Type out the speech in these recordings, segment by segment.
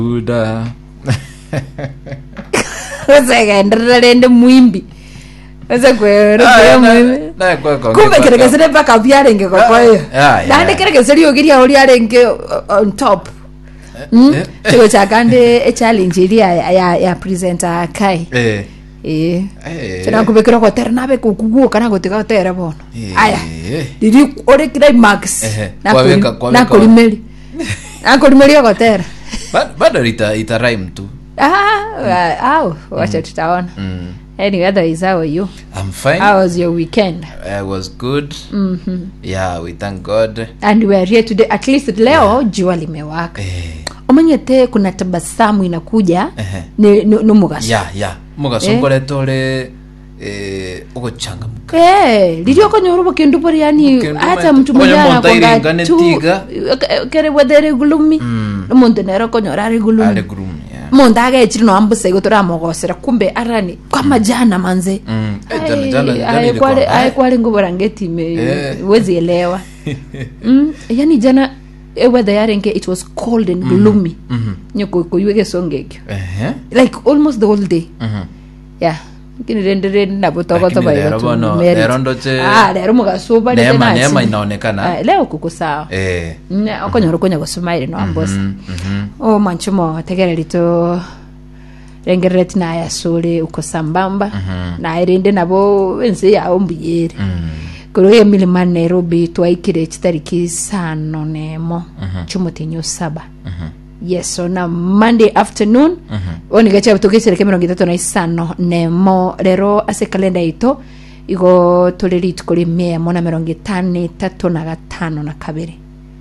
buda usekenderera rende mwimbi usekwerukire mwimbi kumbe kirekesere mpaka vyarenge kokoyo Ah, yeah. nandi kirekeseri yokiria uri arenge uh, on top Mm? eh, chiko chakande echallenge iri ya, ya, ya presenter kai Eh, eh eh. chana kubekira gotera nabe kukuguo kana gotiga gotera bono Eh. aya riri ore climax Ehe, Nakuri- kwaweka- kwaweka- nakurimeri nakurimeri gotera Ba- bado ita, ita rhyme tu ah au wacha tutaona mm. anyway otherwise how are you I'm fine how was your weekend I was good yeah we thank God and we are here today at least leo jua limewaka eh, umanyete kuna tabasamu inakuja Ehe. ni- ni- numugaso ya ya mugasongoretwo uri eh, uguchangamka Eh, lilio konyora bukindu buri yani Bukindu hata bari- mtu Onya mmoja monta anakonga iringane tu tiga. eh, kere wedere gulumi umuntu nero konyora ari ari gulumi groom yeah muntu agechiri no ambuse igo turamogosera kumbe arani kama jana manze Mm. Eh, jana- jana- jana ilikuwa mbaya. aikwale ngubora ngetime Eh. wezi elewa mm, yani jana eh, weather yarenge it was cold and gloomy Mhm. nyoko kuyuge songekyo Ehe. like almost the whole day Mhm. yeah kini rende rende nabutogota Lakini lero bono, lero ndoche- ah lero mugasuba rete neema nasi. neema inaonekana Ah, leo kuko sawa eh Ne- okonyora konya gusumaire no ambosa mm, mhm. o manchumo tegereri to rengerere tinaya sore uko sambamba nairinde nabo ensi yao mbuyere Mm. kuruye milima nairobi twaikire chitariki sano nemo chumutinyu saba yes so na monday afternoon onigacha tugicereke mirongo itatu na isano nemo rero ase kalenda ito igo turi rituko rimiemo na mirongo itano itatu na gatano na kabiri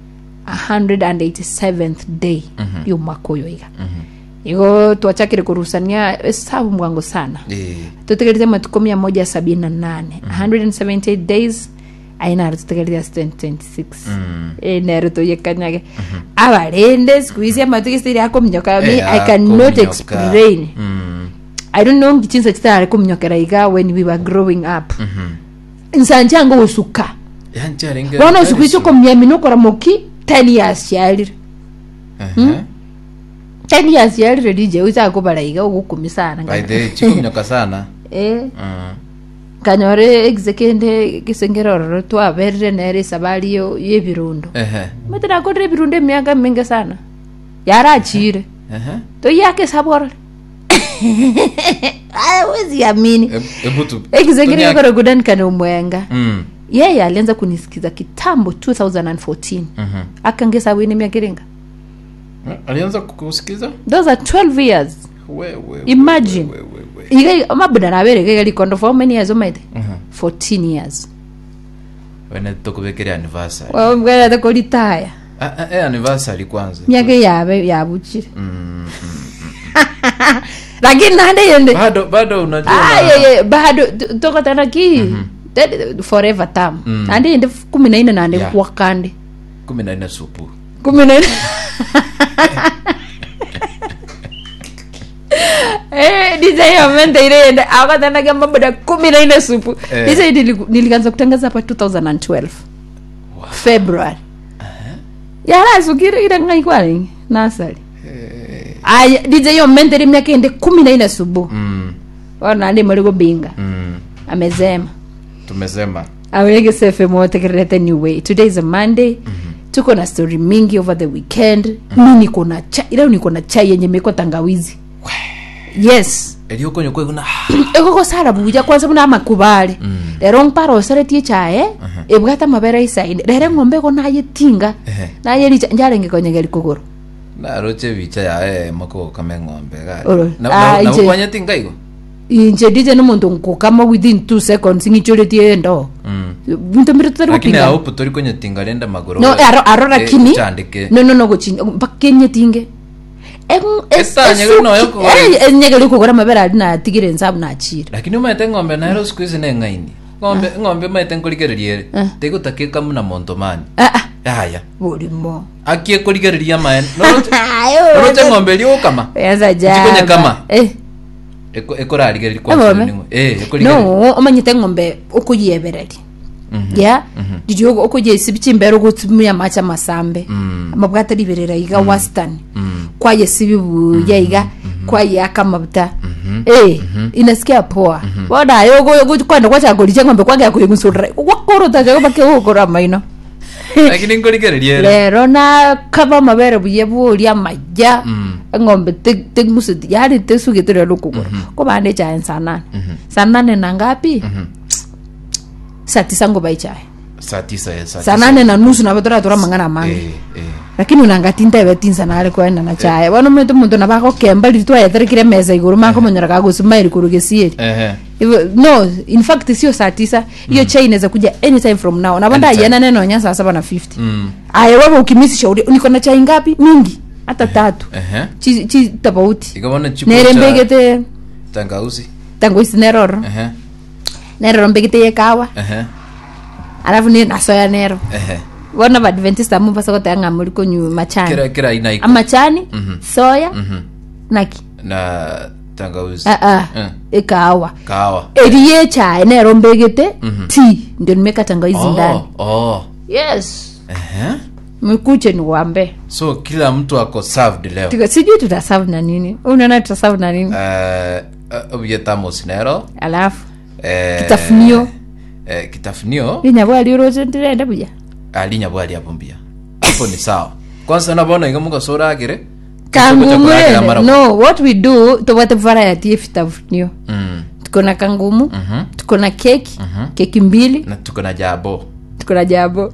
187th day y'umwaka uyu iga igo twachakire kurusania esabu mwango sana eh tutegerete matuko mia moja sabini na nane 178 days ainaro tutegerete as 2026 Mm. Eh, nero tuyekanyage abarende siku hizi amatugisiri akomnyoka me Eh, i cannot akomnyoka. explain Mm. i don't know ngichinsa chitare kumnyokera iga when we were growing up Mhm. nsanjango usuka yancharinge bono siku hizi komya minokora moki 10 years yarire Ehe. 10 years yarire dj uisakobara iga ugukumi sana by the way chikumnyoka sana eh Mm. kanyore exekende gisengerororo twaberire nere sabari yo yebirundo Ehe. matinakorire ebirundo emiaka mingi sana yarachire Ehe. toyake saborore wezi amini Eb- ebu tu- exekende tunya- gikoregudanikane umwenga Mm. yeye alianza kunisikiza kitambo 2014 Mhm. akangesawini miakiringa Eh, alianza kukusikiza those are 12 years We, we, we, Imagine. we, we, we. iga mabuda nabereke galikondo for how many years omaite Mhm. 14 years wene tukubekere anniversary mwerete kolitaya Ah, ah, eh, anniversary kwanza miaka yabe yabuchire Mm. lakini nande yende bado bado unajua Ah, na- ye, ye, bado t- tokatana ki That- forever tam Mm. nande yende f- kumi na ine nande Yeah. kwakande kumi na nne supu kumi na ine Eh, disa hiyo mente ile yende akatanaga mabuda kumi na ine supu Eh. disa hii niliku- nilianza kutangaza hapa 2012 february yarasukire ile ngai kwani nasari aya dija hiyo mente ile miaka ende kumi na ine subu Mm. ona ndi muri gubinga Mm. amezema tumesema awege sefe motekerete new way today is a monday tuko na story mingi over the weekend mi niko na chai leo niko na chai yenye meko tangawizi yes eliokonyo kweguna ekoko sara buja kwanza buna makubale rero mpara oseretie chae ebwata mabere isaine rere ng'ombe ko nayetinga Ehe. nayericha njarenge konyegeri kuguru naroche bicha yae mako kame ng'ombe Oro. Ah, ije. nakwanyeti ngaigo inje dije n'omuntu nkukama within two seconds ng'ichoretie endo bintu mbiri tutari lakini gupingana aupu tori kunyetinga renda magoro no aro aro lakini chandike no no no guchinya mpakenye tinge Esa, nyegeri no yoko gore. nyegeri kugora mabera ari natigire nsabu nachira lakini umaete ng'ombe naero siku ici ne ng'aini ng'ombe ng'ombe maete nkorigererie tigutakiika muna monto mani ah ah aya burimo akie korigereria mae noroche ng'ombe riukama yaza Jikonye jaba kama. eh ekorarigereria Ng'ombe? kwaningo eh ekorigereria no omanyite ng'ombe ukuyebereri ya ndiri okuje isibi chimbere okutumia macha masambe amabwata riberera iga wastani kwaye sibi buya iga kwaye akamabuta eh inasikia poa bona yo kwenda kwachagori cheng'ombe kwagea kuingusurra kwakorota jago bakegukora maino lakini nkorigereria rero nakava mavere buye buria maja ng'ombe tegmusiti yani tesugite rero kugura ko bande chae saa nane saa nane na ngapi saa tisa nguva ichae saa tisa eh, saa saa tisa. nane na nusu navatora mang'ana mangi Eh, eh. lakini unangatinta vetinza nale kwenda na chae bono muntu muntu navakokemba riri twayetherekire mesa iguru makomonyera kagusumairi kurugesieri Ehe. Hivyo, no in fact sio saa tisa hiyo chai inaweza kuja anytime from now navanda Anytime. aiana nenonya saa saba na 50 Mm. aya wewe ukimisi shauri niko na chai ngapi mingi hata tatu Ehe. chi, chi tofauti ikabona chipo nere cha mbegete tangauzi tangu isi neroro Ehe. neroro mbegete ye kawa Ehe. alafu ni nasoya nero Ehe. bona badventista mumba kotanga muri konyu machani kira kira aina iko amachani soya Mhm. naki na tangauzi ah ah Eh. ikawa kahawa eriye chae nero mbegete ti ndio nimeka tangawizi ndani oh, oh. yes Ehe. mkuche ni wambe so kila mtu ako served leo Tuka- sijui tutasavu na nini unaona tutasavu na nini Eh, eh, obuyetamos nero alafu eh, Kitafunio. eh, kitafunio linyabwaliuroche ndirenda buya alinya bwali hapo mbia hapo ni sawa kwanza nabona ingamuka sora agire kangumurene no what we do tobwate variety efitafunio mm. tuko na kangumu Mhm. tuko na keki keki mbili na tuko na jabo tuko na jabo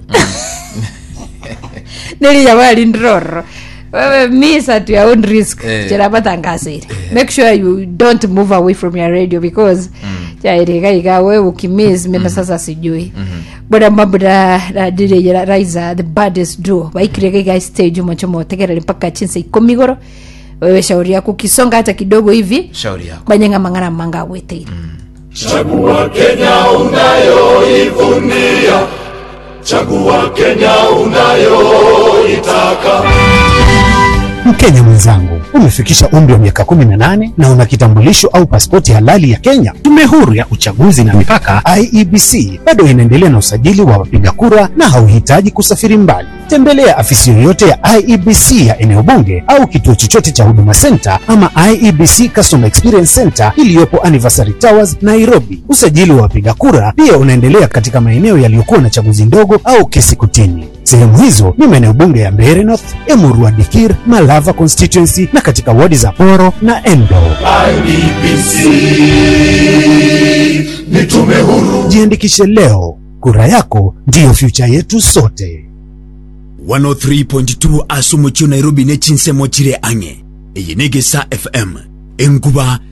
nilinyabwali ndiroro wewe miss at your own risk Eh. cherapatangasire make sure you don't move away from your radio because chairikaiga we ukimiss mina sasa sijui bora mambo na na dire ya raiza the baddest duo baikirega stage mocho motegerere mpaka chinsa ikumi goro wewe shauri yako ukisonga hata kidogo hivi shauri yako banyenga mang'ana manga agweteire Chagua Kenya unayoivunia, chagua Kenya unayoitaka. Mkenya mwenzangu, umefikisha umri wa miaka 18 na una kitambulisho au pasipoti halali ya Kenya. Tume huru ya uchaguzi na mipaka IEBC bado inaendelea na usajili wa wapiga kura na hauhitaji kusafiri mbali. Tembelea afisi yoyote ya IEBC ya eneo bunge au kituo chochote cha Huduma Center ama IEBC Customer Experience Center iliyopo Anniversary Towers, Nairobi. Usajili wa wapiga kura pia unaendelea katika maeneo yaliyokuwa na chaguzi ndogo au kesi kutini. Sehemu hizo ni maeneo bunge ya Mbeere North, Emurua Dikir, Malava constituency na katika wadi za Poro na Endo. IEBC ni tume huru. Jiandikishe leo, kura yako ndiyo future yetu sote. 103.2 asumu kyo nairobi ne chinsemo chire ang'e iyi ne gesa fm enkuba